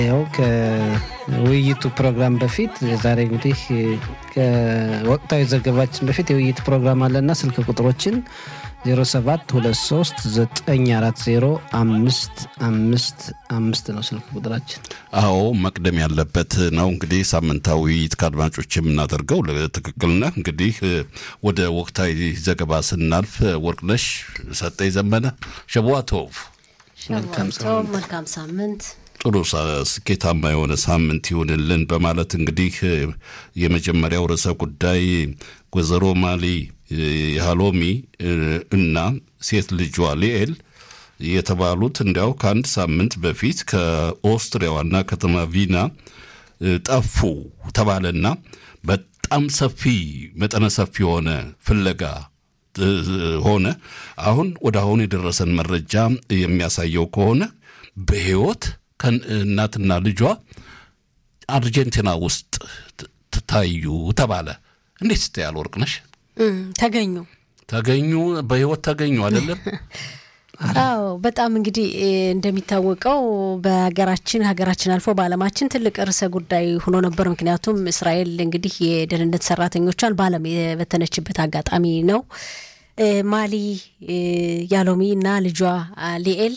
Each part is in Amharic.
ያው ከውይይቱ ፕሮግራም በፊት ዛሬ እንግዲህ ከወቅታዊ ዘገባችን በፊት የውይይት ፕሮግራም አለና ስልክ ቁጥሮችን 0723905555 ነው ስልክ ቁጥራችን። አዎ መቅደም ያለበት ነው። እንግዲህ ሳምንታዊ ውይይት ከአድማጮች የምናደርገው ትክክል ነህ። እንግዲህ ወደ ወቅታዊ ዘገባ ስናልፍ ወርቅነሽ ሰጠኝ ዘመነ ሸቧቶቭ መልካም ሳምንት ጥሩ ስኬታማ የሆነ ሳምንት ይሁንልን በማለት እንግዲህ የመጀመሪያው ርዕሰ ጉዳይ ወይዘሮ ማሊ የሃሎሚ እና ሴት ልጇ ሊኤል የተባሉት እንዲያው ከአንድ ሳምንት በፊት ከኦስትሪያ ዋና ከተማ ቪና ጠፉ ተባለና በጣም ሰፊ መጠነ ሰፊ የሆነ ፍለጋ ሆነ። አሁን ወደ አሁን የደረሰን መረጃ የሚያሳየው ከሆነ በሕይወት ከእናትና ልጇ አርጀንቲና ውስጥ ታዩ ተባለ። እንዴት ስታያል ወርቅነሽ? ተገኙ ተገኙ በሕይወት ተገኙ አይደለም? አዎ በጣም እንግዲህ እንደሚታወቀው በሀገራችን ሀገራችን አልፎ በዓለማችን ትልቅ ርዕሰ ጉዳይ ሆኖ ነበር። ምክንያቱም እስራኤል እንግዲህ የደህንነት ሰራተኞቿን በዓለም የበተነችበት አጋጣሚ ነው። ማሊ ያሎሚ እና ልጇ ሊኤል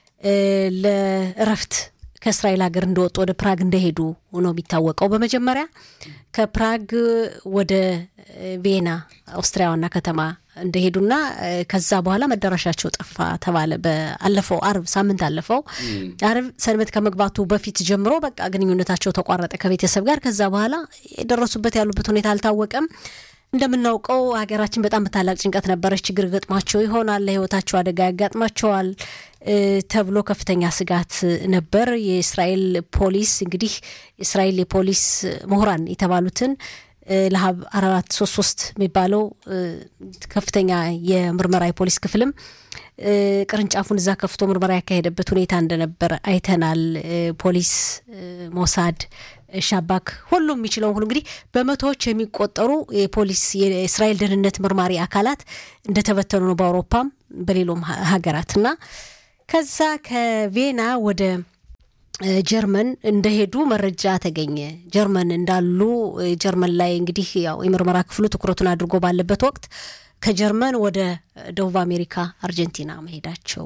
ለእረፍት ከእስራኤል ሀገር እንደወጡ ወደ ፕራግ እንደሄዱ ነው የሚታወቀው። በመጀመሪያ ከፕራግ ወደ ቬና ኦስትሪያ ዋና ከተማ እንደሄዱና ከዛ በኋላ መዳረሻቸው ጠፋ ተባለ። በአለፈው አርብ ሳምንት አለፈው አርብ ሰንበት ከመግባቱ በፊት ጀምሮ በቃ ግንኙነታቸው ተቋረጠ ከቤተሰብ ጋር። ከዛ በኋላ የደረሱበት ያሉበት ሁኔታ አልታወቀም። እንደምናውቀው ሀገራችን በጣም በታላቅ ጭንቀት ነበረች። ችግር ገጥሟቸው ይሆናል፣ ለሕይወታቸው አደጋ ያጋጥማቸዋል ተብሎ ከፍተኛ ስጋት ነበር። የእስራኤል ፖሊስ እንግዲህ የእስራኤል የፖሊስ ምሁራን የተባሉትን ለሀብ አራት ሶስት ሶስት የሚባለው ከፍተኛ የምርመራ የፖሊስ ክፍልም ቅርንጫፉን እዛ ከፍቶ ምርመራ ያካሄደበት ሁኔታ እንደነበር አይተናል። ፖሊስ፣ ሞሳድ፣ ሻባክ ሁሉም የሚችለውን ሁሉ እንግዲህ በመቶዎች የሚቆጠሩ የፖሊስ የእስራኤል ደህንነት መርማሪ አካላት እንደተበተኑ ነው በአውሮፓም በሌሎም ሀገራት እና ከዛ ከቬና ወደ ጀርመን እንደሄዱ መረጃ ተገኘ። ጀርመን እንዳሉ ጀርመን ላይ እንግዲህ ያው የምርመራ ክፍሉ ትኩረቱን አድርጎ ባለበት ወቅት ከጀርመን ወደ ደቡብ አሜሪካ አርጀንቲና መሄዳቸው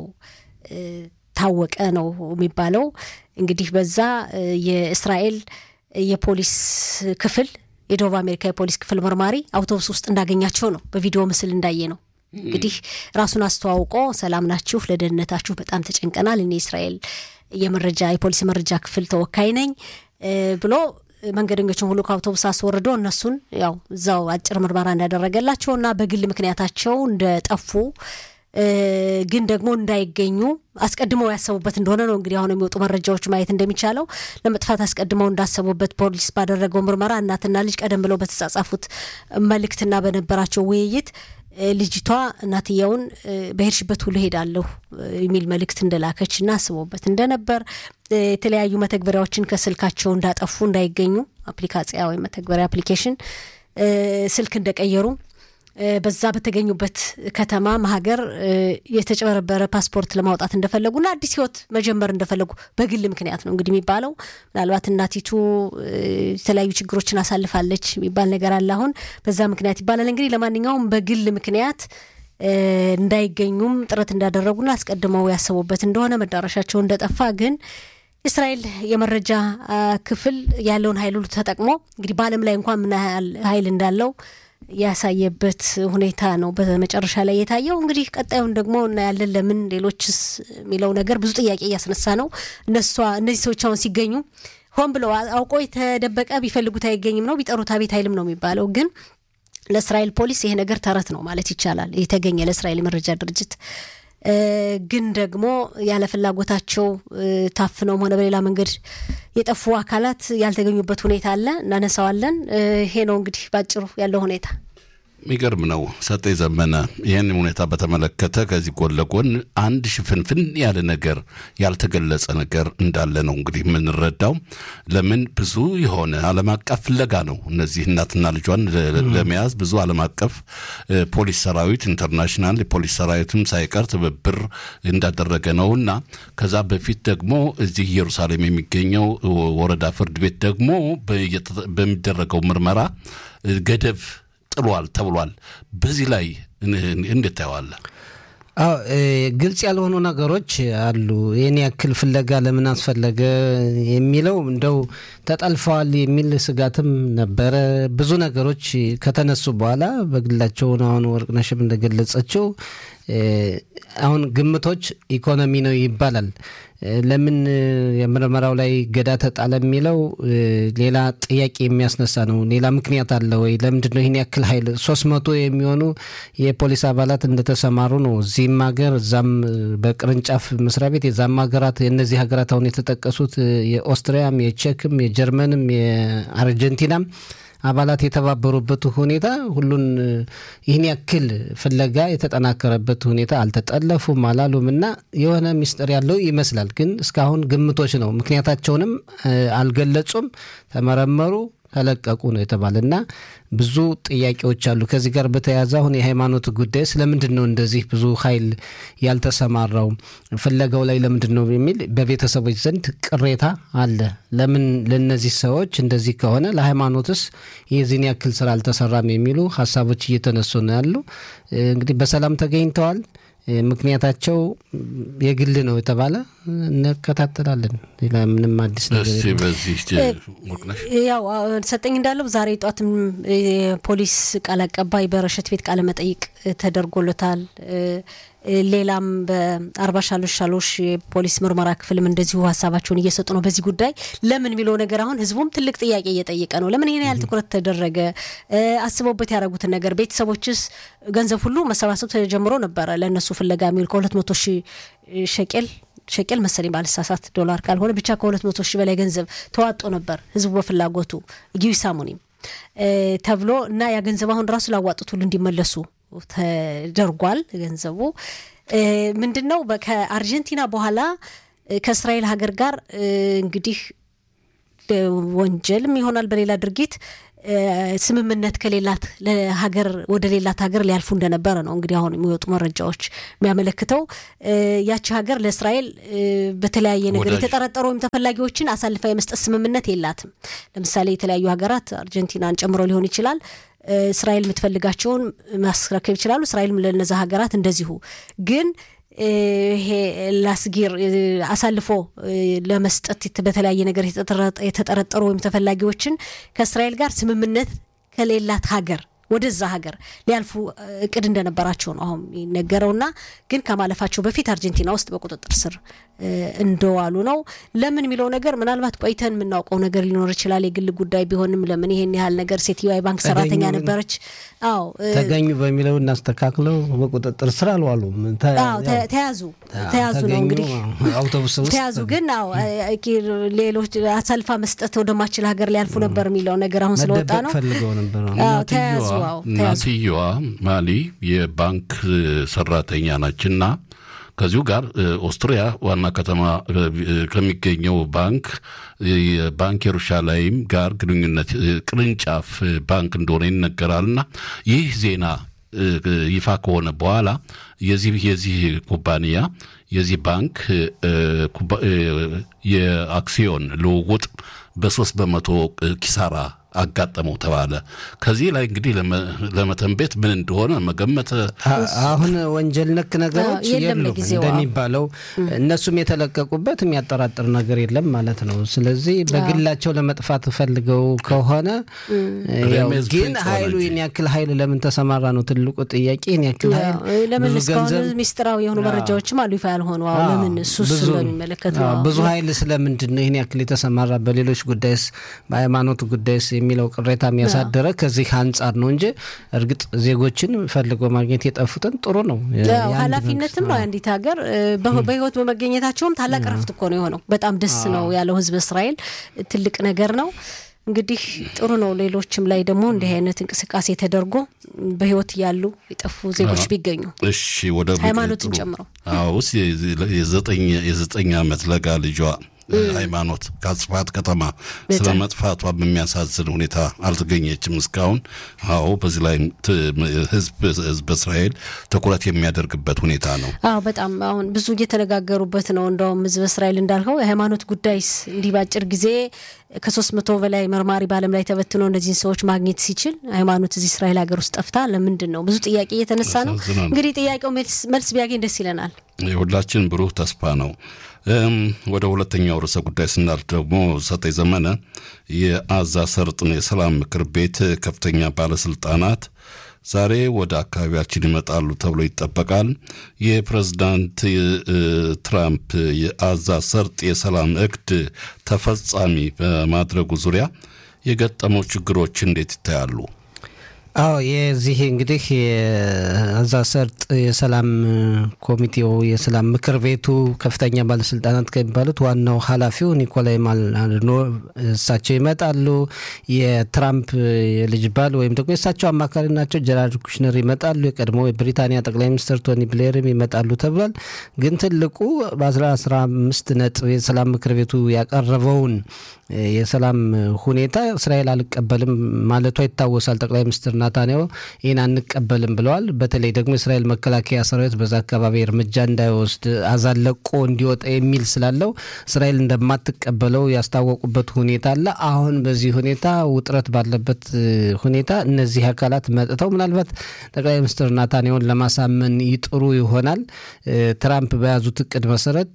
ታወቀ ነው የሚባለው። እንግዲህ በዛ የእስራኤል የፖሊስ ክፍል የደቡብ አሜሪካ የፖሊስ ክፍል መርማሪ አውቶቡስ ውስጥ እንዳገኛቸው ነው በቪዲዮ ምስል እንዳየ ነው። እንግዲህ ራሱን አስተዋውቆ ሰላም ናችሁ፣ ለደህንነታችሁ በጣም ተጨንቀናል፣ እኔ እስራኤል የመረጃ የፖሊስ መረጃ ክፍል ተወካይ ነኝ ብሎ መንገደኞችን ሁሉ ከአውቶቡስ አስወርዶ እነሱን ያው እዛው አጭር ምርመራ እንዳደረገላቸው እና በግል ምክንያታቸው እንደጠፉ ግን ደግሞ እንዳይገኙ አስቀድመው ያሰቡበት እንደሆነ ነው እንግዲህ አሁን የሚወጡ መረጃዎች ማየት እንደሚቻለው ለመጥፋት አስቀድመው እንዳሰቡበት ፖሊስ ባደረገው ምርመራ እናትና ልጅ ቀደም ብለው በተጻጻፉት መልእክትና በነበራቸው ውይይት ልጅቷ እናትየውን በሄድሽበት ሁሉ ሄዳለሁ የሚል መልእክት እንደላከች እና አስቦበት እንደነበር የተለያዩ መተግበሪያዎችን ከስልካቸው እንዳጠፉ እንዳይገኙ አፕሊካጽያ ወይም መተግበሪያ አፕሊኬሽን ስልክ እንደቀየሩ በዛ በተገኙበት ከተማ ሀገር የተጨበረበረ ፓስፖርት ለማውጣት እንደፈለጉና አዲስ ሕይወት መጀመር እንደፈለጉ በግል ምክንያት ነው እንግዲህ የሚባለው። ምናልባት እናቲቱ የተለያዩ ችግሮችን አሳልፋለች የሚባል ነገር አለ አሁን በዛ ምክንያት ይባላል። እንግዲህ ለማንኛውም በግል ምክንያት እንዳይገኙም ጥረት እንዳደረጉና አስቀድመው ያሰቡበት እንደሆነ መዳረሻቸው እንደጠፋ ግን እስራኤል የመረጃ ክፍል ያለውን ኃይል ሁሉ ተጠቅሞ እንግዲህ በዓለም ላይ እንኳን ምን ያህል ኃይል እንዳለው ያሳየበት ሁኔታ ነው በመጨረሻ ላይ የታየው። እንግዲህ ቀጣዩን ደግሞ እናያለን። ለምን ሌሎችስ የሚለው ነገር ብዙ ጥያቄ እያስነሳ ነው። እነሷ እነዚህ ሰዎች አሁን ሲገኙ ሆን ብለው አውቆ የተደበቀ ቢፈልጉት አይገኝም ነው ቢጠሩት አቤት አይልም ነው የሚባለው። ግን ለእስራኤል ፖሊስ ይሄ ነገር ተረት ነው ማለት ይቻላል። የተገኘ ለእስራኤል የመረጃ ድርጅት ግን ደግሞ ያለ ፍላጎታቸው ታፍነውም ሆነ በሌላ መንገድ የጠፉ አካላት ያልተገኙበት ሁኔታ አለ። እናነሳዋለን። ይሄ ነው እንግዲህ ባጭሩ ያለው ሁኔታ። የሚገርም ነው። ሰጤ ዘመነ ይህን ሁኔታ በተመለከተ ከዚህ ጎን ለጎን አንድ ሽፍንፍን ያለ ነገር ያልተገለጸ ነገር እንዳለ ነው እንግዲህ የምንረዳው። ለምን ብዙ የሆነ ዓለም አቀፍ ፍለጋ ነው። እነዚህ እናትና ልጇን ለመያዝ ብዙ ዓለም አቀፍ ፖሊስ ሰራዊት ኢንተርናሽናል የፖሊስ ሰራዊትም ሳይቀር ትብብር እንዳደረገ ነው እና ከዛ በፊት ደግሞ እዚህ ኢየሩሳሌም የሚገኘው ወረዳ ፍርድ ቤት ደግሞ በሚደረገው ምርመራ ገደብ ጥሏል ተብሏል። በዚህ ላይ እንዴት ታየዋለህ? አዎ ግልጽ ያልሆኑ ነገሮች አሉ። ይህን ያክል ፍለጋ ለምን አስፈለገ የሚለው እንደው ተጠልፈዋል የሚል ስጋትም ነበረ። ብዙ ነገሮች ከተነሱ በኋላ በግላቸውን አሁን ወርቅነሽም እንደገለጸችው አሁን ግምቶች ኢኮኖሚ ነው ይባላል። ለምን የምርመራው ላይ ገዳ ተጣለ የሚለው ሌላ ጥያቄ የሚያስነሳ ነው። ሌላ ምክንያት አለ ወይ? ለምንድን ነው ይህን ያክል ኃይል ሶስት መቶ የሚሆኑ የፖሊስ አባላት እንደተሰማሩ ነው። እዚህም ሀገር እዛም በቅርንጫፍ መስሪያ ቤት የዛም ሀገራት የእነዚህ ሀገራት አሁን የተጠቀሱት የኦስትሪያም፣ የቼክም፣ የጀርመንም የአርጀንቲናም አባላት የተባበሩበት ሁኔታ ሁሉን ይህን ያክል ፍለጋ የተጠናከረበት ሁኔታ አልተጠለፉም አላሉም እና የሆነ ሚስጥር ያለው ይመስላል። ግን እስካሁን ግምቶች ነው። ምክንያታቸውንም አልገለጹም። ተመረመሩ ተለቀቁ ነው የተባለ እና ብዙ ጥያቄዎች አሉ። ከዚህ ጋር በተያያዘ አሁን የሃይማኖት ጉዳይ ስለምንድን ነው እንደዚህ ብዙ ኃይል ያልተሰማራው ፍለጋው ላይ ለምንድን ነው የሚል በቤተሰቦች ዘንድ ቅሬታ አለ። ለምን ለእነዚህ ሰዎች እንደዚህ ከሆነ ለሃይማኖትስ የዚህን ያክል ስራ አልተሰራም የሚሉ ሀሳቦች እየተነሱ ነው ያሉ። እንግዲህ በሰላም ተገኝተዋል። ምክንያታቸው የግል ነው የተባለ እንከታተላለን። ሌላ ምንም አዲስ ነገር በዚህ ያው ሰጠኝ እንዳለው ዛሬ ጧትም የፖሊስ ቃል አቀባይ በረሸት ቤት ቃለ መጠይቅ ተደርጎለታል። ሌላም በአርባ ሻሎሽ ሻሎሽ የፖሊስ ምርመራ ክፍልም እንደዚሁ ሀሳባቸውን እየሰጡ ነው በዚህ ጉዳይ። ለምን የሚለው ነገር አሁን ህዝቡም ትልቅ ጥያቄ እየጠየቀ ነው። ለምን ይሄን ያህል ትኩረት ተደረገ? አስበውበት ያደረጉትን ነገር ቤተሰቦችስ ገንዘብ ሁሉ መሰባሰብ ተጀምሮ ነበረ ለእነሱ ፍለጋ የሚውል ከሁለት መቶ ሺህ ሸቄል ሸቄል መሰለኝ ባልሳሳት ዶላር ካልሆነ ብቻ ከሁለት መቶ ሺህ በላይ ገንዘብ ተዋጦ ነበር ህዝቡ በፍላጎቱ ጊዊ ሳሙኒም ተብሎ እና ያ ገንዘብ አሁን ራሱ ላዋጡት ሁሉ እንዲመለሱ ተደርጓል። ገንዘቡ ምንድን ነው? ከአርጀንቲና በኋላ ከእስራኤል ሀገር ጋር እንግዲህ ወንጀልም ይሆናል በሌላ ድርጊት ስምምነት ከሌላት ለሀገር ወደ ሌላት ሀገር ሊያልፉ እንደነበረ ነው እንግዲህ አሁን የሚወጡ መረጃዎች የሚያመለክተው። ያቺ ሀገር ለእስራኤል በተለያየ ነገር የተጠረጠሩ ወይም ተፈላጊዎችን አሳልፋ የመስጠት ስምምነት የላትም። ለምሳሌ የተለያዩ ሀገራት አርጀንቲናን ጨምሮ ሊሆን ይችላል እስራኤል የምትፈልጋቸውን ማስረከብ ይችላሉ። እስራኤልም ለነዛ ሀገራት እንደዚሁ ግን ይሄ ላስጊር አሳልፎ ለመስጠት በተለያየ ነገር የተጠረጠሩ ወይም ተፈላጊዎችን ከእስራኤል ጋር ስምምነት ከሌላት ሀገር ወደዛ ሀገር ሊያልፉ እቅድ እንደነበራቸው ነው አሁን የሚነገረውና ግን ከማለፋቸው በፊት አርጀንቲና ውስጥ በቁጥጥር ስር እንደዋሉ ነው። ለምን የሚለው ነገር ምናልባት ቆይተን የምናውቀው ነገር ሊኖር ይችላል። የግል ጉዳይ ቢሆንም ለምን ይሄን ያህል ነገር ሴትዮዋ የባንክ ሰራተኛ ነበረች። አዎ ተገኙ በሚለው እናስተካክለው በቁጥጥር ስር አልዋሉም። ተያዙ ተያዙ ነው እንግዲህ አውቶቡስ ውስጥ ተያዙ። ግን አዎ ሌሎች አሳልፋ መስጠት ወደማችል ሀገር ሊያልፉ ነበር የሚለው ነገር አሁን ስለወጣ ነው ፈልገው ነበር ተያዙ። እናትየዋ ማሊ የባንክ ሰራተኛ ናችና ከዚሁ ጋር ኦስትሪያ ዋና ከተማ ከሚገኘው ባንክ የባንክ የሩሻላይም ጋር ግንኙነት ቅርንጫፍ ባንክ እንደሆነ ይነገራልና ይህ ዜና ይፋ ከሆነ በኋላ የዚህ የዚህ ኩባንያ የዚህ ባንክ የአክሲዮን ልውውጥ በሶስት በመቶ ኪሳራ አጋጠመው ተባለ። ከዚህ ላይ እንግዲህ ለመተንቤት ምን እንደሆነ መገመት አሁን ወንጀል ነክ ነገሮች የሉም እንደሚባለው እነሱም የተለቀቁበት የሚያጠራጥር ነገር የለም ማለት ነው። ስለዚህ በግላቸው ለመጥፋት ፈልገው ከሆነ ግን ኃይሉ ይህን ያክል ኃይል ለምን ተሰማራ ነው ትልቁ ጥያቄ። ይህን ያክል ኃይል ለምን እስካሁን ሚስጥራዊ የሆኑ መረጃዎችም አሉ ይፋ ያልሆኑ ለምን እሱ ስለሚመለከት ብዙ ኃይል ስለምንድን ነው ይህን ያክል የተሰማራ በሌሎች ጉዳይስ በሃይማኖት ጉዳይስ የሚለው ቅሬታ የሚያሳደረ ከዚህ አንጻር ነው እንጂ እርግጥ ዜጎችን ፈልጎ ማግኘት የጠፉትን ጥሩ ነው። ኃላፊነትም ነው የአንዲት ሀገር በህይወት በመገኘታቸውም ታላቅ ረፍት እኮ ነው የሆነው። በጣም ደስ ነው ያለው ህዝብ እስራኤል ትልቅ ነገር ነው። እንግዲህ ጥሩ ነው። ሌሎችም ላይ ደግሞ እንዲህ አይነት እንቅስቃሴ ተደርጎ በህይወት ያሉ የጠፉ ዜጎች ቢገኙ እሺ ወደ ሃይማኖትን ጨምረው አውስ የዘጠኝ ዓመት ለጋ ልጇ ሃይማኖት ከአጽፋት ከተማ ስለ መጥፋቷ በሚያሳዝን ሁኔታ አልተገኘችም እስካሁን። አዎ በዚህ ላይ ህዝብ ህዝብ እስራኤል ትኩረት የሚያደርግበት ሁኔታ ነው። አዎ በጣም አሁን ብዙ እየተነጋገሩበት ነው። እንደውም ህዝብ እስራኤል እንዳልከው የሃይማኖት ጉዳይስ እንዲህ ባጭር ጊዜ ከሶስት መቶ በላይ መርማሪ በዓለም ላይ ተበትኖ እነዚህን ሰዎች ማግኘት ሲችል ሃይማኖት እዚህ እስራኤል ሀገር ውስጥ ጠፍታ ለምንድን ነው? ብዙ ጥያቄ እየተነሳ ነው። እንግዲህ ጥያቄው መልስ ቢያገኝ ደስ ይለናል። የሁላችን ብሩህ ተስፋ ነው። ወደ ሁለተኛው ርዕሰ ጉዳይ ስናልፍ ደግሞ ሰጠኝ ዘመነ የአዛ ሰርጥን የሰላም ምክር ቤት ከፍተኛ ባለስልጣናት ዛሬ ወደ አካባቢያችን ይመጣሉ ተብሎ ይጠበቃል። የፕሬዝዳንት ትራምፕ የአዛ ሰርጥ የሰላም እቅድ ተፈጻሚ በማድረጉ ዙሪያ የገጠመው ችግሮች እንዴት ይታያሉ? አዎ የዚህ እንግዲህ የአዛ ሰርጥ የሰላም ኮሚቴው የሰላም ምክር ቤቱ ከፍተኛ ባለስልጣናት ከሚባሉት ዋናው ኃላፊው ኒኮላይ ማልኖ እሳቸው ይመጣሉ። የትራምፕ የልጅ ባል ወይም ደግሞ የእሳቸው አማካሪ ናቸው ጀራርድ ኩሽነር ይመጣሉ። የቀድሞ የብሪታንያ ጠቅላይ ሚኒስትር ቶኒ ብሌርም ይመጣሉ ተብሏል። ግን ትልቁ በአስራ አስራ አምስት ነጥብ የሰላም ምክር ቤቱ ያቀረበውን የሰላም ሁኔታ እስራኤል አልቀበልም ማለቷ ይታወሳል። ጠቅላይ ሚኒስትር ናታንያሁ ይህን አንቀበልም ብለዋል። በተለይ ደግሞ የእስራኤል መከላከያ ሰራዊት በዛ አካባቢ እርምጃ እንዳይወስድ አዛን ለቆ እንዲወጣ የሚል ስላለው እስራኤል እንደማትቀበለው ያስታወቁበት ሁኔታ አለ። አሁን በዚህ ሁኔታ ውጥረት ባለበት ሁኔታ እነዚህ አካላት መጥተው ምናልባት ጠቅላይ ሚኒስትር ናታንያሁን ለማሳመን ይጥሩ ይሆናል። ትራምፕ በያዙት እቅድ መሰረት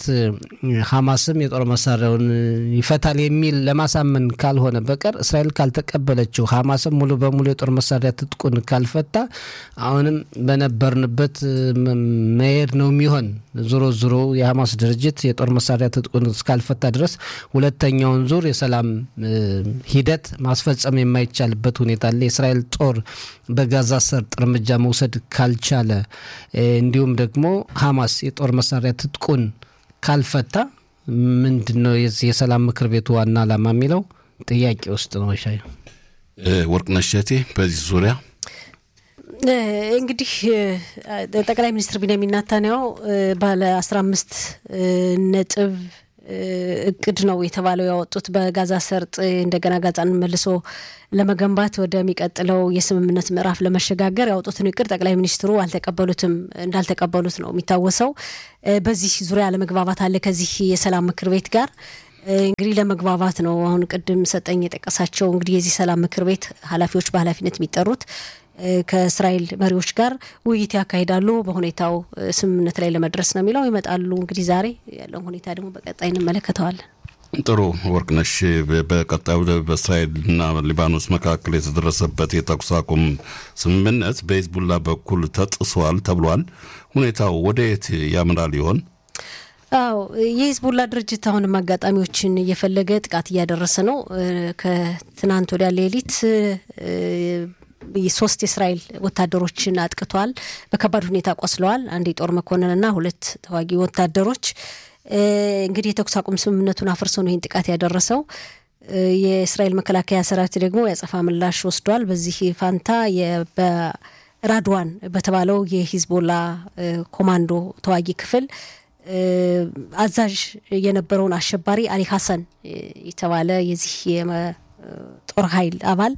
ሐማስም የጦር መሳሪያውን ይፈታል የሚል ለማሳመን ካልሆነ በቀር እስራኤል ካልተቀበለችው ሐማስም ሙሉ በሙሉ የጦር መሳሪያ ትጥቁን ካልፈታ አሁንም በነበርንበት መሄድ ነው የሚሆን። ዞሮ ዞሮ የሐማስ ድርጅት የጦር መሳሪያ ትጥቁን እስካልፈታ ድረስ ሁለተኛውን ዙር የሰላም ሂደት ማስፈጸም የማይቻልበት ሁኔታ አለ። የእስራኤል ጦር በጋዛ ሰርጥ እርምጃ መውሰድ ካልቻለ እንዲሁም ደግሞ ሐማስ የጦር መሳሪያ ትጥቁን ካልፈታ ምንድን ነው የዚህ የሰላም ምክር ቤቱ ዋና ዓላማ የሚለው ጥያቄ ውስጥ ነው። ሻይ ወርቅነሽ እሸቴ በዚህ ዙሪያ እንግዲህ ጠቅላይ ሚኒስትር ቢንያሚን ናታንያሁ ባለ አስራ አምስት ነጥብ እቅድ ነው የተባለው ያወጡት በጋዛ ሰርጥ እንደገና ጋዛን መልሶ ለመገንባት ወደሚቀጥለው የስምምነት ምዕራፍ ለመሸጋገር ያወጡትን እቅድ ጠቅላይ ሚኒስትሩ አልተቀበሉትም እንዳልተቀበሉት ነው የሚታወሰው። በዚህ ዙሪያ ለመግባባት አለ ከዚህ የሰላም ምክር ቤት ጋር እንግዲህ ለመግባባት ነው። አሁን ቅድም ሰጠኝ የጠቀሳቸው እንግዲህ የዚህ ሰላም ምክር ቤት ኃላፊዎች በኃላፊነት የሚጠሩት ከእስራኤል መሪዎች ጋር ውይይት ያካሂዳሉ። በሁኔታው ስምምነት ላይ ለመድረስ ነው የሚለው ይመጣሉ። እንግዲህ ዛሬ ያለውን ሁኔታ ደግሞ በቀጣይ እንመለከተዋለን። ጥሩ ወርቅነሽ፣ በቀጣዩ በእስራኤልና ሊባኖስ መካከል የተደረሰበት የተኩስ አቁም ስምምነት በሂዝቡላ በኩል ተጥሷል ተብሏል። ሁኔታው ወደ የት ያምራል ይሆን? አዎ የሂዝቡላ ድርጅት አሁንም አጋጣሚዎችን እየፈለገ ጥቃት እያደረሰ ነው። ከትናንት ወዲያ ሌሊት ሶስት የእስራኤል ወታደሮችን አጥቅቷል። በከባድ ሁኔታ ቆስለዋል። አንድ የጦር መኮንንና ሁለት ተዋጊ ወታደሮች። እንግዲህ የተኩስ አቁም ስምምነቱን አፍርሶ ነው ይህን ጥቃት ያደረሰው። የእስራኤል መከላከያ ሰራዊት ደግሞ የአጸፋ ምላሽ ወስዷል። በዚህ ፋንታ በራድዋን በተባለው የሂዝቦላ ኮማንዶ ተዋጊ ክፍል አዛዥ የነበረውን አሸባሪ አሊ ሀሰን የተባለ የዚህ የጦር ኃይል አባል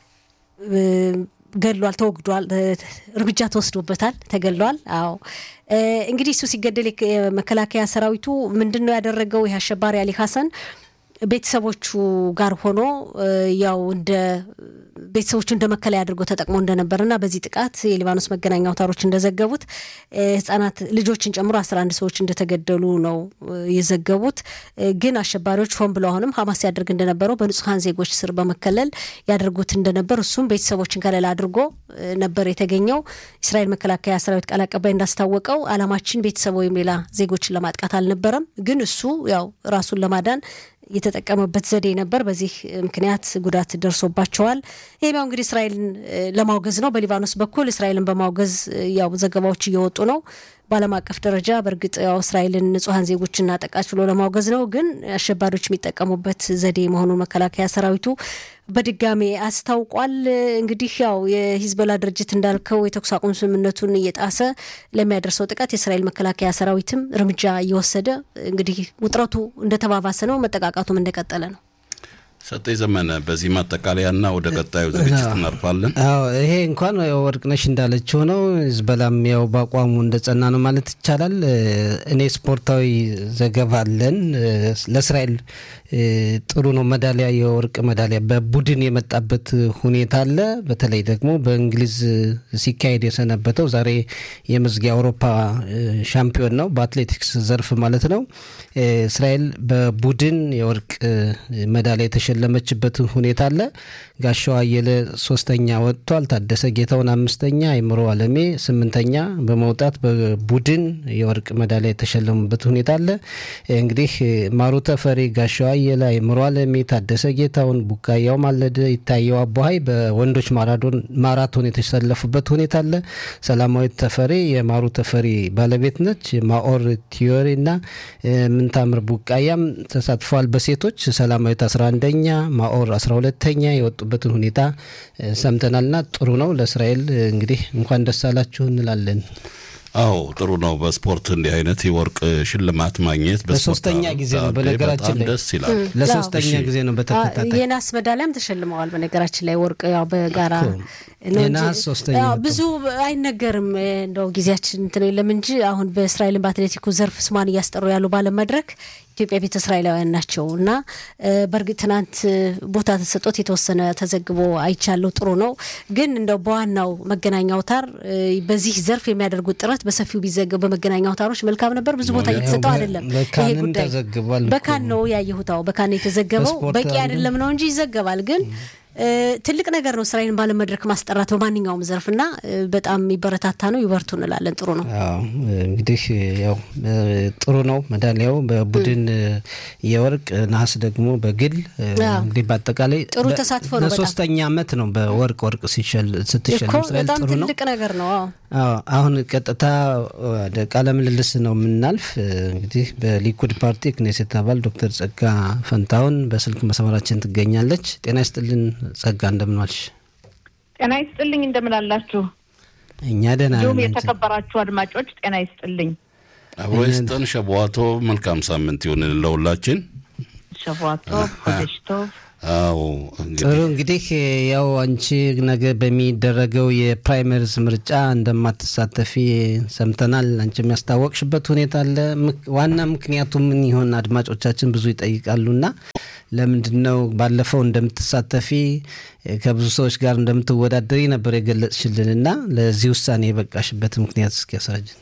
ገድሏል፣ ተወግዷል፣ እርምጃ ተወስዶበታል፣ ተገድሏል። አዎ እንግዲህ እሱ ሲገደል የመከላከያ ሰራዊቱ ምንድን ነው ያደረገው? ይህ አሸባሪ አሊ ሀሰን ቤተሰቦቹ ጋር ሆኖ ያው እንደ ቤተሰቦቹ እንደ መከለያ አድርጎ ተጠቅሞ እንደነበርና በዚህ ጥቃት የሊባኖስ መገናኛ አውታሮች እንደዘገቡት ህጻናት ልጆችን ጨምሮ አስራ አንድ ሰዎች እንደተገደሉ ነው የዘገቡት። ግን አሸባሪዎች ሆን ብለው አሁንም ሀማስ ያደርግ እንደነበረው በንጹሐን ዜጎች ስር በመከለል ያደርጉት እንደነበር እሱም ቤተሰቦችን ከለላ አድርጎ ነበር የተገኘው። እስራኤል መከላከያ ሰራዊት ቃል አቀባይ እንዳስታወቀው አላማችን ቤተሰብ ወይም ሌላ ዜጎችን ለማጥቃት አልነበረም። ግን እሱ ያው ራሱን ለማዳን የተጠቀመበት ዘዴ ነበር። በዚህ ምክንያት ጉዳት ደርሶባቸዋል። ይህም ያው እንግዲህ እስራኤልን ለማውገዝ ነው። በሊባኖስ በኩል እስራኤልን በማውገዝ ያው ዘገባዎች እየወጡ ነው። በዓለም አቀፍ ደረጃ በእርግጥ ያው እስራኤልን ንጹሐን ዜጎች እናጠቃች ብሎ ለማውገዝ ነው። ግን አሸባሪዎች የሚጠቀሙበት ዘዴ መሆኑን መከላከያ ሰራዊቱ በድጋሜ አስታውቋል። እንግዲህ ያው የሂዝቦላ ድርጅት እንዳልከው የተኩስ አቁም ስምምነቱን እየጣሰ ለሚያደርሰው ጥቃት የእስራኤል መከላከያ ሰራዊትም እርምጃ እየወሰደ እንግዲህ ውጥረቱ እንደተባባሰ ነው፣ መጠቃቃቱም እንደቀጠለ ነው። ሰጠኝ ዘመነ በዚህ ማጠቃለያና ወደ ቀጣዩ ዝግጅት እናልፋለን። አዎ ይሄ እንኳን ወርቅነሽ እንዳለችው ነው። ሂዝቦላም ያው በአቋሙ እንደጸና ነው ማለት ይቻላል። እኔ ስፖርታዊ ዘገባ አለን ለእስራኤል ጥሩ ነው። ሜዳሊያ የወርቅ ሜዳሊያ በቡድን የመጣበት ሁኔታ አለ። በተለይ ደግሞ በእንግሊዝ ሲካሄድ የሰነበተው ዛሬ የመዝጊያ አውሮፓ ሻምፒዮን ነው በአትሌቲክስ ዘርፍ ማለት ነው። እስራኤል በቡድን የወርቅ ሜዳሊያ የተሸለመችበት ሁኔታ አለ። ጋሻው አየለ ሶስተኛ ወጥቷል። ታደሰ ጌታውን አምስተኛ፣ አይምሮ አለሜ ስምንተኛ በመውጣት በቡድን የወርቅ ሜዳሊያ የተሸለሙበት ሁኔታ አለ። እንግዲህ ማሩ ተፈሪ፣ ጋሻው አየለ፣ አይምሮ አለሜ፣ ታደሰ ጌታውን፣ ቡቃያው ማለደ፣ ይታየው አቦሀይ በወንዶች ማራቶን የተሰለፉበት ሁኔታ አለ። ሰላማዊት ተፈሪ የማሩ ተፈሪ ባለቤት ነች። ማኦር ቲዮሪ እና ምንታምር ቡቃያም ተሳትፈዋል። በሴቶች ሰላማዊት 11ኛ ማኦር 12ተኛ የወጡበትን ሁኔታ ሰምተናልና ጥሩ ነው። ለእስራኤል እንግዲህ እንኳን ደስ አላችሁ እንላለን። አዎ ጥሩ ነው። በስፖርት እንዲህ አይነት የወርቅ ሽልማት ማግኘት ለሶስተኛ ጊዜ ነው። በነገራችን ላይ ደስ ይላል። ለሶስተኛ ጊዜ ነው በተከታታይ የናስ ሜዳሊያም ተሸልመዋል። በነገራችን ላይ ወርቅ ያው በጋራ ነው እንጂ የነሐስ ሶስተኛ ያው ወጡ። ብዙ አይነገርም። እንደው ጊዜያችን እንትን የለም እንጂ አሁን በእስራኤልን በአትሌቲኩ ዘርፍ ስሟን እያስጠሩ ያሉ ባለም መድረክ ኢትዮጵያ ቤተ እስራኤላውያን ናቸው እና በእርግጥ ትናንት ቦታ ተሰጦት የተወሰነ ተዘግቦ አይቻለሁ። ጥሩ ነው። ግን እንደው በዋናው መገናኛ አውታር በዚህ ዘርፍ የሚያደርጉት ጥረት በሰፊው ቢዘገብ በመገናኛ አውታሮች መልካም ነበር። ብዙ ቦታ እየተሰጠው አይደለም። ይሄ በካንም ጉዳይ ተዘግቧል እኮ። በካን ነው ያየሁት። አዎ በካን ነው የተዘገበው። በስፖርት በቂ አለ። አይደለም ነው እንጂ ይዘገባል። ግን እ፣ ትልቅ ነገር ነው እስራኤልን ባለመድረክ ማስጠራት በማንኛውም ዘርፍ እና እ፣ በጣም የሚበረታታ ነው። ይበርቱ እንላለን። ጥሩ ነው። አዎ እንግዲህ ያው እ፣ ጥሩ ነው። ሜዳሊያው በቡድን እ፣ የወርቅ ነሐስ ደግሞ በግል እ፣ አዎ። እንግዲህ በአጠቃላይ ጥሩ በ- ተሳትፎ ነው በጣም። ለሶስተኛ ዓመት ነው በወርቅ ወርቅ ሲሸል እኮ ስትሸለም እስራኤል በጣም ጥሩ ነው። ትልቅ ነገር ነው። አዎ አዎ አሁን ቀጥታ ወደ ቃለ ምልልስ ነው የምናልፍ። እ፣ እንግዲህ በሊኩድ ፓርቲ ክኔሴት አባል ዶክተር ጸጋ ፈንታሁን በስልክ መስመራችን ትገኛለች። ጤና ይስጥልን ጸጋ፣ እንደምን ዋልሽ? ጤና ይስጥልኝ እንደምን አላችሁ? እኛ ደህና እንዲሁም ነን። የተከበራችሁ አድማጮች ጤና ይስጥልኝ። አብሮ ይስጠን። ሸቧቶ መልካም ሳምንት ይሁን ለሁላችን። ሸቧቶ ኮደሽቶ አዎ ጥሩ እንግዲህ እንግዲህ ያው አንቺ ነገ በሚደረገው የፕራይመሪዝ ምርጫ እንደማትሳተፊ ሰምተናል። አንቺ የሚያስታወቅሽበት ሁኔታ አለ። ምክ- ዋና ምክንያቱ ምን ይሆን? አድማጮቻችን ብዙ ይጠይቃሉና ለምንድን ነው ባለፈው እንደምትሳተፊ ከብዙ ሰዎች ጋር እንደምትወዳደሪ ነበር የገለጽሽልን እና ለዚህ ውሳኔ የበቃሽበት ምክንያት እስኪ ያስረጅን።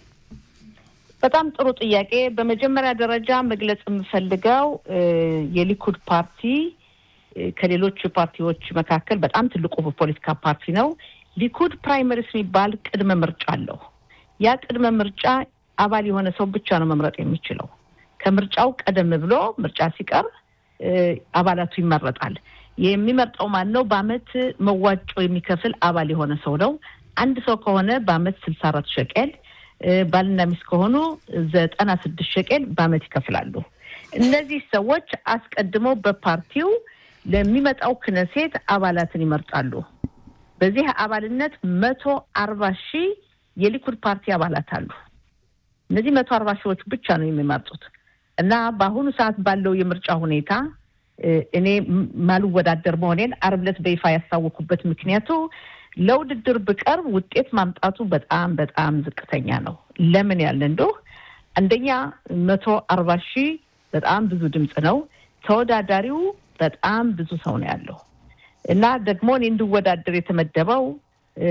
በጣም ጥሩ ጥያቄ። በመጀመሪያ ደረጃ መግለጽ የምፈልገው እ፣ የሊኩድ ፓርቲ እ፣ ከሌሎች ፓርቲዎች መካከል በጣም ትልቁ ፖለቲካ ፓርቲ ነው። ሊኩድ ፕራይመሪስ የሚባል ቅድመ ምርጫ አለው። ያ ቅድመ ምርጫ አባል የሆነ ሰው ብቻ ነው መምረጥ የሚችለው። ከምርጫው ቀደም ብሎ ምርጫ ሲቀር እ፣ አባላቱ ይመረጣል። የሚመርጠው ማን ነው? በአመት መዋጮ የሚከፍል አባል የሆነ ሰው ነው። አንድ ሰው ከሆነ በአመት ስልሳ አራት ሸቄል እ፣ ባልና ሚስት ከሆኑ ዘጠና ስድስት ሸቄል በአመት ይከፍላሉ። እነዚህ ሰዎች አስቀድመው በፓርቲው ለሚመጣው ክነሴት አባላትን ይመርጣሉ። በዚህ አባልነት መቶ አርባ ሺህ የሊኩድ ፓርቲ አባላት አሉ። እነዚህ መቶ አርባ ሺዎች ብቻ ነው የሚመርጡት እና በአሁኑ ሰዓት ባለው የምርጫ ሁኔታ እ፣ እኔ ም- ማልወዳደር መሆኔን አርብ ዕለት በይፋ ያስታወኩበት ምክንያቱ ለውድድር ብቀርብ ውጤት ማምጣቱ በጣም በጣም ዝቅተኛ ነው። ለምን ያለ እንደው አንደኛ መቶ አርባ ሺህ በጣም ብዙ ድምፅ ነው። ተወዳዳሪው በጣም ብዙ ሰው ነው ያለው እና ደግሞ እኔ እንድወዳደር የተመደበው እ፣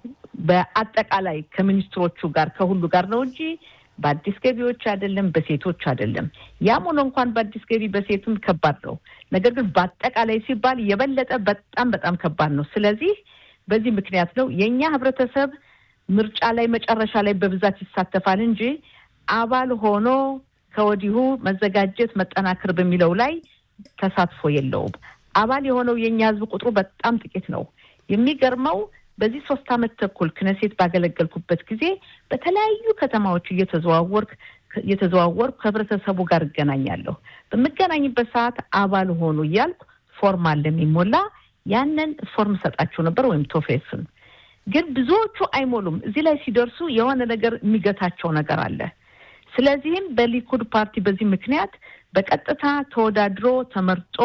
በአጠቃላይ ከሚኒስትሮቹ ጋር ከሁሉ ጋር ነው እንጂ በአዲስ ገቢዎች አይደለም፣ በሴቶች አይደለም። ያም ሆኖ እንኳን በአዲስ ገቢ በሴትም ከባድ ነው። ነገር ግን በአጠቃላይ ሲባል የበለጠ በጣም በጣም ከባድ ነው። ስለዚህ በዚህ ምክንያት ነው የእኛ ህብረተሰብ ምርጫ ላይ መጨረሻ ላይ በብዛት ይሳተፋል እንጂ አባል ሆኖ ከወዲሁ መዘጋጀት መጠናከር በሚለው ላይ ተሳትፎ የለውም። አባል የሆነው የእኛ ህዝብ ቁጥሩ በጣም ጥቂት ነው። የሚገርመው በዚህ ሶስት አመት ተኩል ክነሴት ባገለገልኩበት ጊዜ በተለያዩ ከተማዎች እየተዘዋወርክ እየተዘዋወርኩ ከህብረተሰቡ ጋር እገናኛለሁ። በምገናኝበት ሰዓት አባል ሆኑ እያልኩ ፎርም አለ የሚሞላ ያንን ፎርም ሰጣቸው ነበር ወይም ቶፌስን። ግን ብዙዎቹ አይሞሉም። እዚህ ላይ ሲደርሱ የሆነ ነገር የሚገታቸው ነገር አለ። ስለዚህም በሊኩድ ፓርቲ በዚህ ምክንያት በቀጥታ ተወዳድሮ ተመርጦ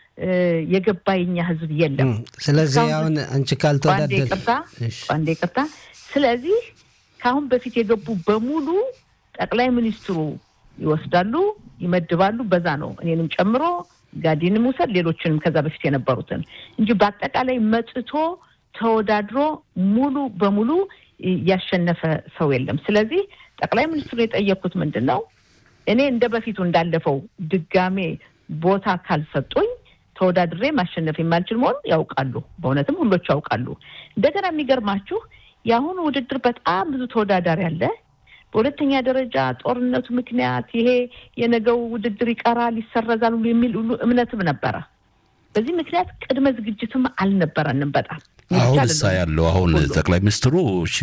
የገባ የኛ ህዝብ የለም። ስለዚህ አሁን አንቺ ካልተወዳደር ይቅርታ አንዴ ይቅርታ። ስለዚህ ከአሁን በፊት የገቡ በሙሉ ጠቅላይ ሚኒስትሩ ይወስዳሉ፣ ይመድባሉ። በዛ ነው እኔንም ጨምሮ ጋዲንም ውሰድ ሌሎችንም ከዛ በፊት የነበሩትን እንጂ በአጠቃላይ መጥቶ ተወዳድሮ ሙሉ በሙሉ ያሸነፈ ሰው የለም። ስለዚህ ጠቅላይ ሚኒስትሩ የጠየኩት ምንድን ነው እኔ እንደ በፊቱ እንዳለፈው ድጋሜ ቦታ ካልሰጡኝ ተወዳድሬ ማሸነፍ የማልችል መሆኑን ያውቃሉ። በእውነትም ሁሎቹ ያውቃሉ። እንደገና የሚገርማችሁ የአሁኑ ውድድር በጣም ብዙ ተወዳዳሪ አለ። በሁለተኛ ደረጃ ጦርነቱ ምክንያት ይሄ የነገው ውድድር ይቀራል፣ ይሰረዛል ሁሉ የሚል ሁሉ እምነትም ነበረ። በዚህ ምክንያት ቅድመ ዝግጅትም አልነበረንም በጣም አሁን እሳ ያለው አሁን ጠቅላይ ሚኒስትሩ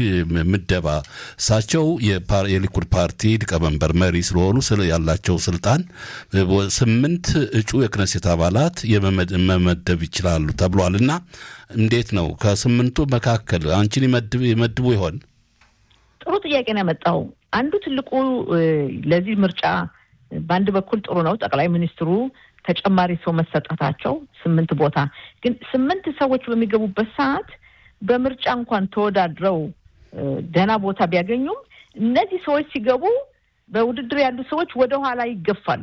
ምደባ እሳቸው የሊኩድ ፓርቲ ሊቀመንበር መሪ ስለሆኑ ያላቸው ስልጣን ስምንት እጩ የክነሴት አባላት መመደብ ይችላሉ ተብሏል። እና እንዴት ነው ከስምንቱ መካከል አንቺን ይመድቡ ይሆን? ጥሩ ጥያቄ ነው ያመጣው። አንዱ ትልቁ ለዚህ ምርጫ በአንድ በኩል ጥሩ ነው ጠቅላይ ሚኒስትሩ ተጨማሪ ሰው መሰጠታቸው ስምንት ቦታ ግን ስምንት ሰዎች በሚገቡበት ሰዓት በምርጫ እንኳን ተወዳድረው ደህና ቦታ ቢያገኙም እነዚህ ሰዎች ሲገቡ በውድድር ያሉ ሰዎች ወደ ኋላ ይገፋሉ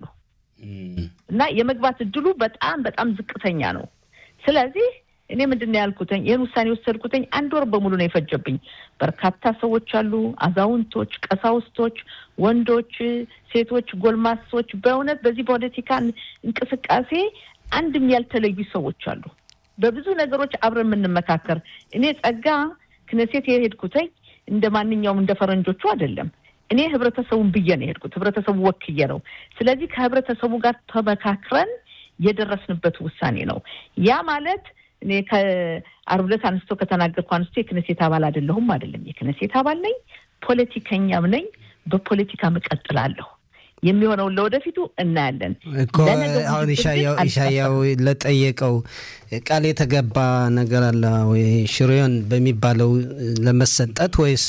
እና የመግባት እድሉ በጣም በጣም ዝቅተኛ ነው። ስለዚህ እኔ ምንድን ነው ያልኩትኝ ይህን ውሳኔ የወሰድኩትኝ አንድ ወር በሙሉ ነው የፈጀብኝ። በርካታ ሰዎች አሉ፣ አዛውንቶች፣ ቀሳውስቶች፣ ወንዶች፣ ሴቶች፣ ጎልማሶች በእውነት በዚህ ፖለቲካ እንቅስቃሴ አንድም ያልተለዩ ሰዎች አሉ። በብዙ ነገሮች አብረን የምንመካከር እኔ ጸጋ ክነሴት የሄድኩትኝ እንደ ማንኛውም እንደ ፈረንጆቹ አይደለም። እኔ ህብረተሰቡን ብዬ ነው የሄድኩት፣ ህብረተሰቡ ወክዬ ነው። ስለዚህ ከህብረተሰቡ ጋር ተመካክረን የደረስንበት ውሳኔ ነው። ያ ማለት እኔ ከአርብ ዕለት አንስቶ ከተናገርኩ አንስቶ የክነሴት አባል አይደለሁም አይደለም። የክነሴት አባል ነኝ፣ ፖለቲከኛም ነኝ። በፖለቲካም እቀጥላለሁ። የሚሆነውን ለወደፊቱ እናያለን እኮ አሁን ኢሻያው ለጠየቀው ቃል የተገባ ነገር አለ ወይ ሽሬዮን በሚባለው ለመሰጠት ወይስ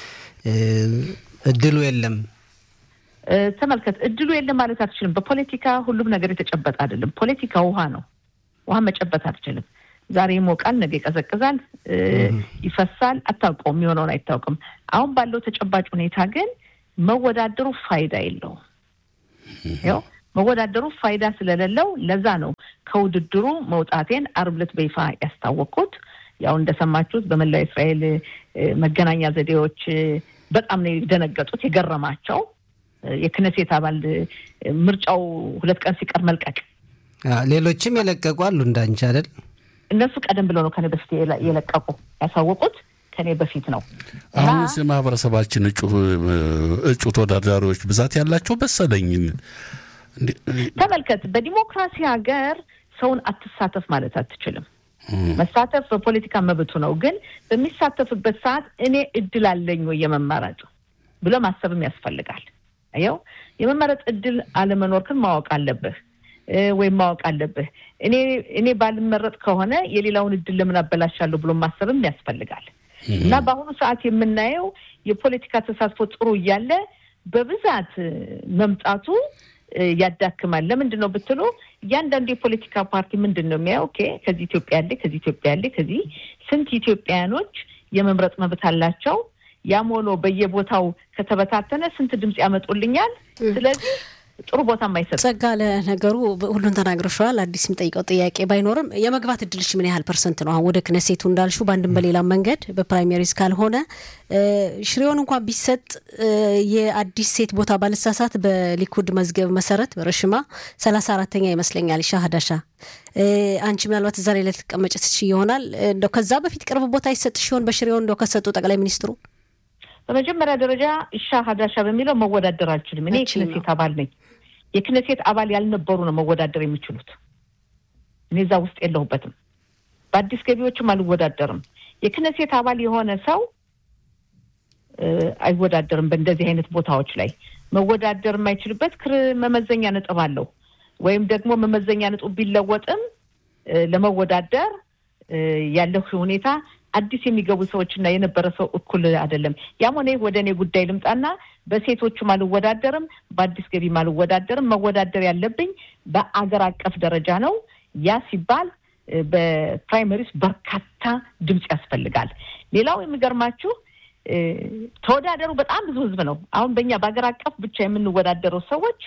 እድሉ የለም? ተመልከት፣ እድሉ የለም ማለት አትችልም። በፖለቲካ ሁሉም ነገር የተጨበጠ አይደለም። ፖለቲካ ውሃ ነው። ውሃ መጨበጥ አትችልም። ዛሬ ይሞቃል፣ ነገ ይቀዘቅዛል፣ ይፈሳል። አታውቀውም፣ የሚሆነውን አይታወቅም። አሁን ባለው ተጨባጭ ሁኔታ ግን መወዳደሩ ፋይዳ የለውም። ያው መወዳደሩ ፋይዳ ስለሌለው ለዛ ነው ከውድድሩ መውጣቴን አርብ ዕለት በይፋ ያስታወቅኩት። ያው እንደሰማችሁት በመላው እስራኤል መገናኛ ዘዴዎች በጣም ነው የደነገጡት፣ የገረማቸው የክነሴት አባል ምርጫው ሁለት ቀን ሲቀር መልቀቅ። ሌሎችም የለቀቁ አሉ እንዳንቺ አይደል? እነሱ ቀደም ብለው ነው ከኔ በፊት የለቀቁ ያሳወቁት ከኔ በፊት ነው። አሁን ማህበረሰባችን እጩ ተወዳዳሪዎች ብዛት ያላቸው መሰለኝ። ተመልከት፣ በዲሞክራሲ ሀገር ሰውን አትሳተፍ ማለት አትችልም። መሳተፍ በፖለቲካ መብቱ ነው። ግን በሚሳተፍበት ሰዓት እኔ እድል አለኝ ወይ የመመረጥ ብሎ ማሰብም ያስፈልጋል። ያው የመመረጥ እድል አለመኖርክን ማወቅ አለብህ ወይም ማወቅ አለብህ። እኔ እኔ ባልመረጥ ከሆነ የሌላውን እድል ለምን አበላሻለሁ ብሎ ማሰብም ያስፈልጋል። እና በአሁኑ ሰዓት የምናየው የፖለቲካ ተሳትፎ ጥሩ እያለ በብዛት መምጣቱ ያዳክማል። ለምንድን ነው ብትሉ እያንዳንዱ የፖለቲካ ፓርቲ ምንድን ነው የሚያየው? ኦኬ ከዚህ ኢትዮጵያ ያለ ከዚህ ኢትዮጵያ ያለ ከዚህ ስንት ኢትዮጵያውያኖች የመምረጥ መብት አላቸው። ያም ሆኖ በየቦታው ከተበታተነ ስንት ድምፅ ያመጡልኛል? ስለዚህ ጥሩ ቦታ ማይሰጥ ጸጋ፣ ለነገሩ ሁሉን ተናግረሸዋል። አዲስ የምጠይቀው ጥያቄ ባይኖርም የመግባት እድልሽ ምን ያህል ፐርሰንት ነው? አሁን ወደ ክነሴቱ እንዳልሹ በአንድም በሌላም መንገድ በፕራይሜሪስ ካልሆነ ሽሬውን እንኳን ቢሰጥ የአዲስ ሴት ቦታ ባልሳሳት በሊኩድ መዝገብ መሰረት በረሽማ ሰላሳ አራተኛ ይመስለኛል። ሻ ሀዳሻ አንቺ ምናልባት እዛ ላይ ልትቀመጭ ትችይ ይሆናል። እንደው ከዛ በፊት ቅርብ ቦታ ይሰጥ ሲሆን በሽሬውን እንደው ከሰጡ ጠቅላይ ሚኒስትሩ በመጀመሪያ ደረጃ እሻ ሀዳሻ በሚለው መወዳደር አልችልም። እኔ የክነሴት አባል ነኝ። የክነሴት አባል ያልነበሩ ነው መወዳደር የሚችሉት። እኔ እዛ ውስጥ የለሁበትም። በአዲስ ገቢዎችም አልወዳደርም። የክነሴት አባል የሆነ ሰው አይወዳደርም። በእንደዚህ አይነት ቦታዎች ላይ መወዳደር የማይችልበት ክር መመዘኛ ነጥብ አለው። ወይም ደግሞ መመዘኛ ነጥብ ቢለወጥም ለመወዳደር ያለው ሁኔታ አዲስ የሚገቡ ሰዎች እና የነበረ ሰው እኩል አይደለም። ያም ሆነ ወደ እኔ ጉዳይ ልምጣና በሴቶቹም አልወዳደርም፣ በአዲስ ገቢም አልወዳደርም። መወዳደር ያለብኝ በአገር አቀፍ ደረጃ ነው። ያ ሲባል በፕራይመሪስ በርካታ ድምፅ ያስፈልጋል። ሌላው የሚገርማችሁ ተወዳደሩ በጣም ብዙ ህዝብ ነው። አሁን በእኛ በሀገር አቀፍ ብቻ የምንወዳደረው ሰዎች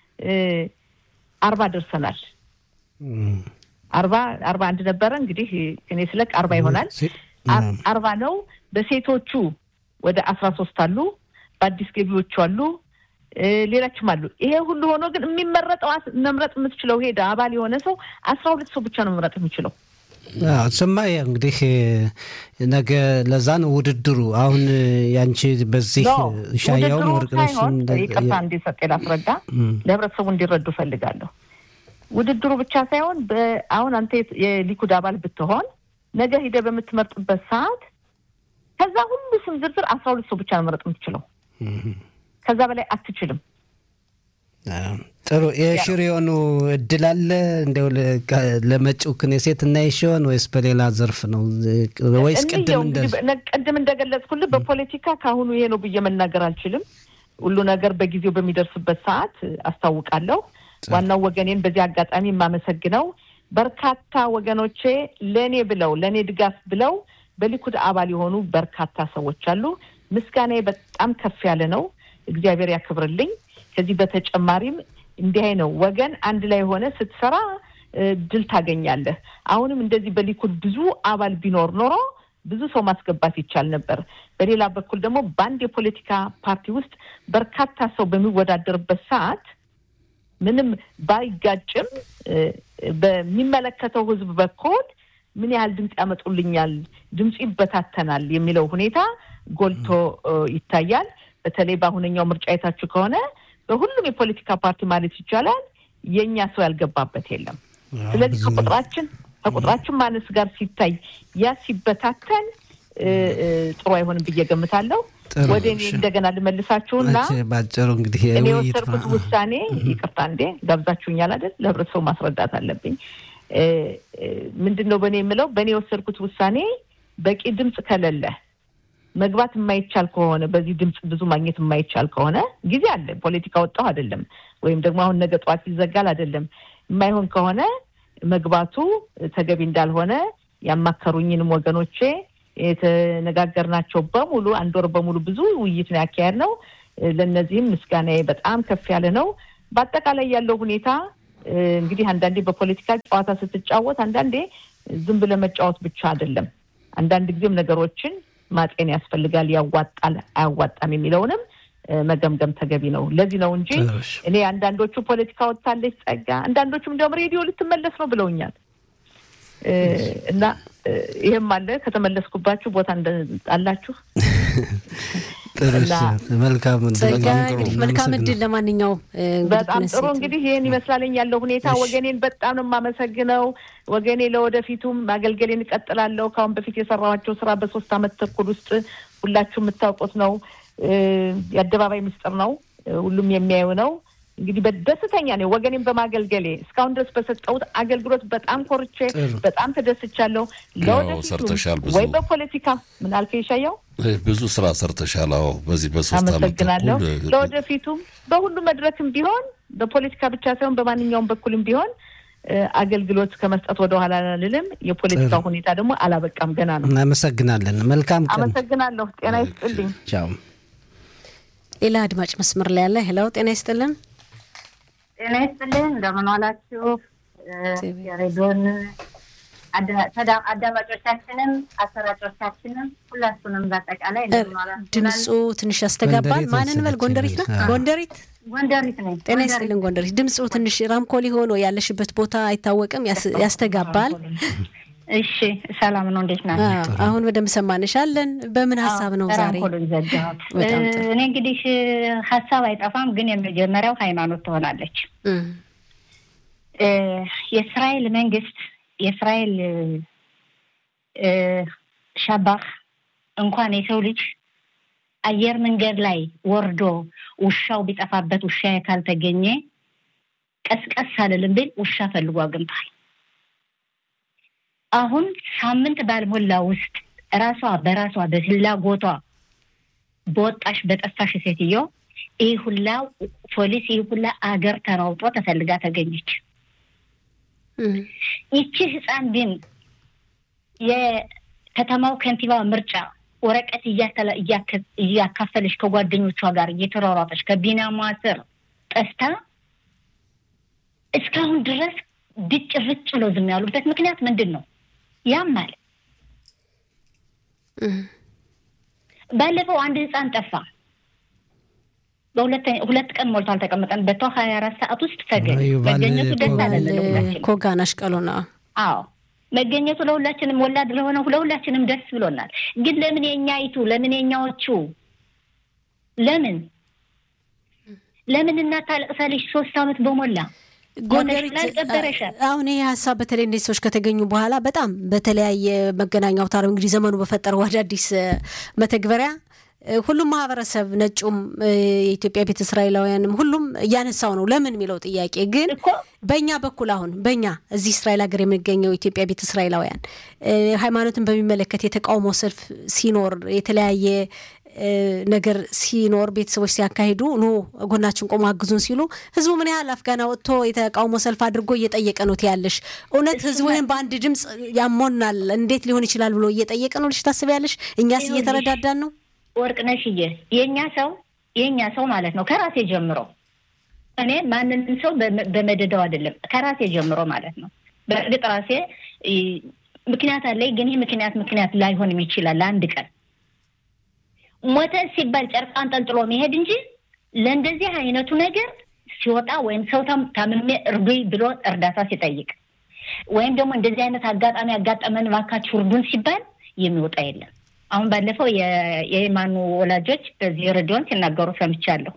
አርባ ደርሰናል። አርባ አርባ አንድ ነበረ እንግዲህ እኔ ስለቅ አርባ ይሆናል። አርባ ነው። በሴቶቹ ወደ አስራ ሶስት አሉ። በአዲስ ገቢዎቹ አሉ። ሌላችም አሉ። ይሄ ሁሉ ሆኖ ግን የሚመረጠው መምረጥ የምትችለው ሄደ አባል የሆነ ሰው አስራ ሁለት ሰው ብቻ ነው መምረጥ የሚችለው። ስማ እንግዲህ ነገ ለዛ ነው ውድድሩ። አሁን ያንቺ በዚህ ሻያውም ወርቅነሽም ይቅርታ እንዲሰጥ ላስረዳ ለህብረተሰቡ እንዲረዱ ፈልጋለሁ። ውድድሩ ብቻ ሳይሆን አሁን አንተ የሊኩድ አባል ብትሆን ነገ ሂደህ በምትመርጥበት ሰዓት ከዛ ሁሉ ስም ዝርዝር አስራ ሁለት ሰው ብቻ ነው መረጥ የምትችለው። ከዛ በላይ አትችልም። ጥሩ የሽሪዮኑ እድል አለ እንደው ለመጪው ክኔሴት እና ሲሆን ወይስ በሌላ ዘርፍ ነው ወይስ ቅድም እንደገለጽኩልህ በፖለቲካ ከአሁኑ ይሄ ነው ብዬ መናገር አልችልም። ሁሉ ነገር በጊዜው በሚደርስበት ሰዓት አስታውቃለሁ። ዋናው ወገኔን በዚህ አጋጣሚ የማመሰግነው በርካታ ወገኖቼ ለእኔ ብለው ለእኔ ድጋፍ ብለው በሊኩድ አባል የሆኑ በርካታ ሰዎች አሉ። ምስጋናዬ በጣም ከፍ ያለ ነው። እግዚአብሔር ያክብርልኝ። ከዚህ በተጨማሪም እንዲህ ነው ወገን አንድ ላይ ሆነ ስትሰራ ድል ታገኛለህ። አሁንም እንደዚህ በሊኩድ ብዙ አባል ቢኖር ኖሮ ብዙ ሰው ማስገባት ይቻል ነበር። በሌላ በኩል ደግሞ በአንድ የፖለቲካ ፓርቲ ውስጥ በርካታ ሰው በሚወዳደርበት ሰዓት ምንም ባይጋጭም በሚመለከተው ሕዝብ በኩል ምን ያህል ድምፅ ያመጡልኛል፣ ድምፁ ይበታተናል የሚለው ሁኔታ ጎልቶ ይታያል። በተለይ በአሁነኛው ምርጫ የታችሁ ከሆነ በሁሉም የፖለቲካ ፓርቲ ማለት ይቻላል የእኛ ሰው ያልገባበት የለም። ስለዚህ ከቁጥራችን ከቁጥራችን ማነስ ጋር ሲታይ ያ ሲበታተን ጥሩ አይሆንም ብዬ ገምታለሁ። ወደ እኔ እንደገና ልመልሳችሁና ባጭሩ እንግዲህ እኔ የወሰድኩት ውሳኔ ይቅርታ እንዴ ጋብዛችሁኛል አይደል? ለህብረተሰቡ ማስረዳት አለብኝ። ምንድን ነው በእኔ የምለው በእኔ የወሰድኩት ውሳኔ በቂ ድምፅ ከሌለ መግባት የማይቻል ከሆነ በዚህ ድምፅ ብዙ ማግኘት የማይቻል ከሆነ ጊዜ አለ። ፖለቲካ ወጣሁ አይደለም፣ ወይም ደግሞ አሁን ነገ ጠዋት ይዘጋል አይደለም። የማይሆን ከሆነ መግባቱ ተገቢ እንዳልሆነ ያማከሩኝንም ወገኖቼ የተነጋገርናቸው በሙሉ አንድ ወር በሙሉ ብዙ ውይይት ነው ያካሄድ ነው። ለእነዚህም ምስጋናዬ በጣም ከፍ ያለ ነው። በአጠቃላይ ያለው ሁኔታ እንግዲህ አንዳንዴ በፖለቲካ ጨዋታ ስትጫወት አንዳንዴ ዝም ብለህ መጫወት ብቻ አይደለም። አንዳንድ ጊዜም ነገሮችን ማጤን ያስፈልጋል። ያዋጣል አያዋጣም የሚለውንም መገምገም ተገቢ ነው። ለዚህ ነው እንጂ እኔ አንዳንዶቹ ፖለቲካ ወጥታለች ጸጋ፣ አንዳንዶቹም እንዲያውም ሬዲዮ ልትመለስ ነው ብለውኛል። እና ይህም አለ ከተመለስኩባችሁ ቦታ አላችሁ። መልካም መልካም እድል። ለማንኛውም በጣም ጥሩ እንግዲህ ይህን ይመስላለኝ ያለው ሁኔታ። ወገኔን በጣም ነው የማመሰግነው። ወገኔ ለወደፊቱም ማገልገሌን እቀጥላለሁ። ከአሁን በፊት የሰራኋቸው ስራ በሶስት አመት ተኩል ውስጥ ሁላችሁ የምታውቁት ነው። የአደባባይ ምስጢር ነው። ሁሉም የሚያዩ ነው። እንግዲህ በደስተኛ ነኝ ወገኔን በማገልገሌ እስካሁን ድረስ በሰጠሁት አገልግሎት በጣም ኮርቼ በጣም ተደስቻለሁ። ለወደፊቱ ወይ በፖለቲካ ምን አልከኝ ይሻየው ብዙ ስራ ሰርተሻል። አዎ በዚህ በሶስት አመሰግናለሁ። ለወደፊቱም በሁሉ መድረክም ቢሆን በፖለቲካ ብቻ ሳይሆን በማንኛውም በኩልም ቢሆን አገልግሎት ከመስጠት ወደ ኋላ አልልም። የፖለቲካ ሁኔታ ደግሞ አላበቃም፣ ገና ነው። እናመሰግናለን። መልካም ቀን። አመሰግናለሁ። ጤና ይስጥልኝ። ቻው። ሌላ አድማጭ መስመር ላይ ያለ ሄላው፣ ጤና ይስጥልን። ጤና ይስጥልን። እንደምን ዋላችሁ? የሬዲዮን አዳማጮቻችንም አሰራጮቻችንም ሁላችሁንም በአጠቃላይ ድምፁ ትንሽ ያስተጋባል። ማንን በል ጎንደሪት ነው? ጎንደሪት ጎንደሪት ነኝ። ጤና ይስጥልን ጎንደሪት። ድምፁ ትንሽ ራምኮሊ ሆኖ ያለሽበት ቦታ አይታወቅም፣ ያስተጋባል። እሺ ሰላም ነው። እንዴት ናቸው? አሁን በደንብ ሰማንሻለን። በምን ሀሳብ ነው ዛሬ? እኔ እንግዲህ ሀሳብ አይጠፋም፣ ግን የመጀመሪያው ሃይማኖት ትሆናለች። የእስራኤል መንግስት የእስራኤል ሻባህ እንኳን የሰው ልጅ አየር መንገድ ላይ ወርዶ ውሻው ቢጠፋበት ውሻ ካልተገኘ ቀስቀስ አልልም ብል ውሻ ፈልጎ አግኝቷል። አሁን ሳምንት ባልሞላ ውስጥ ራሷ በራሷ በፍላጎቷ በወጣሽ በጠፋሽ ሴትዮ ይህ ሁላ ፖሊስ ይህ ሁላ አገር ተራውጦ ተፈልጋ ተገኘች። ይቺ ህፃን ግን የከተማው ከንቲባ ምርጫ ወረቀት እያካፈለች ከጓደኞቿ ጋር እየተሯሯጠች ከቢናሟ ስር ጠፍታ እስካሁን ድረስ ድጭ ርጭ ብሎ ዝም ያሉበት ምክንያት ምንድን ነው? ያማል። ባለፈው አንድ ህፃን ጠፋ። በሁለት ቀን ሞልቶ አልተቀመጠን በቷ ሀያ አራት ሰዓት ውስጥ ተገኘ። መገኘቱ ደስ አለን ኮጋናሽ ቀሎና አዎ መገኘቱ ለሁላችንም ወላድ ለሆነ ለሁላችንም ደስ ብሎናል። ግን ለምን የኛይቱ ለምን የኛዎቹ ለምን ለምን እናት ታለቅሳለች? ሶስት አመት በሞላ ጎንደሪት አሁን ይህ ሀሳብ በተለይ እነዚህ ሰዎች ከተገኙ በኋላ በጣም በተለያየ መገናኛ አውታር እንግዲህ ዘመኑ በፈጠረው አዳዲስ መተግበሪያ ሁሉም ማህበረሰብ ነጩም፣ የኢትዮጵያ ቤተ እስራኤላውያንም ሁሉም እያነሳው ነው። ለምን የሚለው ጥያቄ ግን በእኛ በኩል አሁን በእኛ እዚህ እስራኤል ሀገር የምንገኘው ኢትዮጵያ ቤተ እስራኤላውያን ሃይማኖትን በሚመለከት የተቃውሞ ሰልፍ ሲኖር የተለያየ ነገር ሲኖር ቤተሰቦች ሲያካሂዱ ኑ ጎናችን ቆሞ አግዙን ሲሉ ህዝቡ ምን ያህል አፍጋና ወጥቶ የተቃውሞ ሰልፍ አድርጎ እየጠየቀ ነው ትያለሽ? እውነት ህዝቡ ይህን በአንድ ድምፅ ያሞናል እንዴት ሊሆን ይችላል ብሎ እየጠየቀ ነው ልሽ ታስቢያለሽ? እኛስ እየተረዳዳን ነው? ወርቅነሽዬ የእኛ ሰው የእኛ ሰው ማለት ነው ከራሴ ጀምሮ እኔ ማንንም ሰው በመደዳው አይደለም ከራሴ ጀምሮ ማለት ነው። በእርግጥ ራሴ ምክንያት አለኝ፣ ግን ይህ ምክንያት ምክንያት ላይሆንም ይችላል ለአንድ ቀን ሞተ ሲባል ጨርቅ አንጠልጥሎ መሄድ እንጂ ለእንደዚህ አይነቱ ነገር ሲወጣ ወይም ሰው ታምሜ እርዱኝ ብሎ እርዳታ ሲጠይቅ ወይም ደግሞ እንደዚህ አይነት አጋጣሚ ያጋጠመን እባካችሁ እርዱን ሲባል የሚወጣ የለም። አሁን ባለፈው የየማኑ ወላጆች በዚህ ሬዲዮን ሲናገሩ ሰምቻለሁ።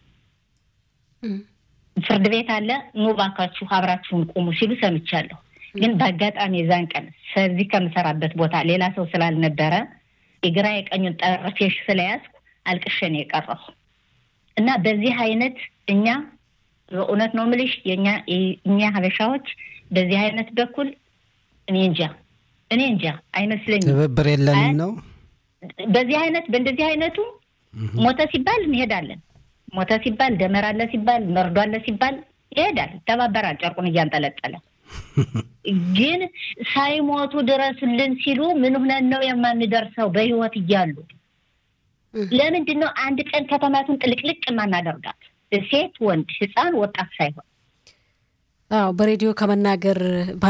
ፍርድ ቤት አለ ኑ እባካችሁ አብራችሁን ቁሙ ሲሉ ሰምቻለሁ። ግን በአጋጣሚ የዛን ቀን ከዚህ ከምሰራበት ቦታ ሌላ ሰው ስላልነበረ የግራ የቀኙን ጠረፌሽ ስለያዝኩ አልቅሸን የቀረሁ እና በዚህ አይነት እኛ በእውነት ነው የምልሽ የኛ እኛ ሀበሻዎች በዚህ አይነት በኩል እኔ እንጃ እኔ እንጃ አይመስለኝም። ትብብር የለንም ነው በዚህ አይነት በእንደዚህ አይነቱ ሞተ ሲባል እንሄዳለን። ሞተ ሲባል ደመራ አለ ሲባል መርዶ አለ ሲባል ይሄዳል፣ ይተባበራል ጨርቁን እያንጠለጠለ ግን ሳይሞቱ ድረሱልን ሲሉ ምን ሆነን ነው የማንደርሰው? በህይወት እያሉ ለምንድን ነው አንድ ቀን ከተማቱን ጥልቅልቅ የማናደርጋት? ሴት፣ ወንድ፣ ህፃን፣ ወጣት ሳይሆን አዎ በሬዲዮ ከመናገር